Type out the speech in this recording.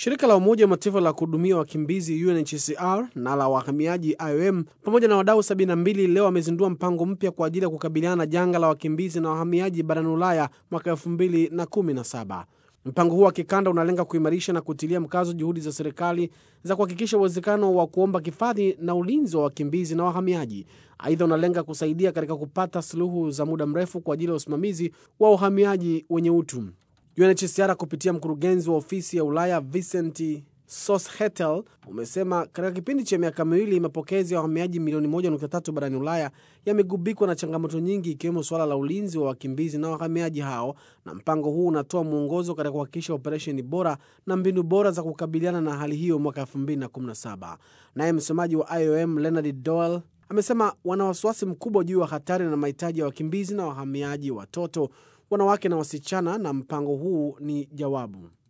Shirika la Umoja wa Mataifa la kuhudumia wakimbizi UNHCR na la wahamiaji IOM pamoja na wadau 72 leo wamezindua mpango mpya kwa ajili ya kukabiliana na janga la wakimbizi na wahamiaji barani Ulaya mwaka 2017. Mpango huo wa kikanda unalenga kuimarisha na kutilia mkazo juhudi za serikali za kuhakikisha uwezekano wa kuomba hifadhi na ulinzi wa wakimbizi na wahamiaji. Aidha, unalenga kusaidia katika kupata suluhu za muda mrefu kwa ajili ya usimamizi wa uhamiaji wenye utu. UNHCR kupitia mkurugenzi wa ofisi ya Ulaya Vincent Soshetel umesema katika kipindi cha miaka miwili mapokezi ya wahamiaji milioni 1.3 barani Ulaya yamegubikwa na changamoto nyingi ikiwemo suala la ulinzi wa wakimbizi na wahamiaji hao, na mpango huu unatoa mwongozo katika kuhakikisha operesheni bora na mbinu bora za kukabiliana na hali hiyo mwaka 2017. Naye msemaji wa IOM Leonard Doyle amesema wana wasiwasi mkubwa juu ya hatari na mahitaji ya wakimbizi na wahamiaji, watoto, wanawake na wasichana, na mpango huu ni jawabu.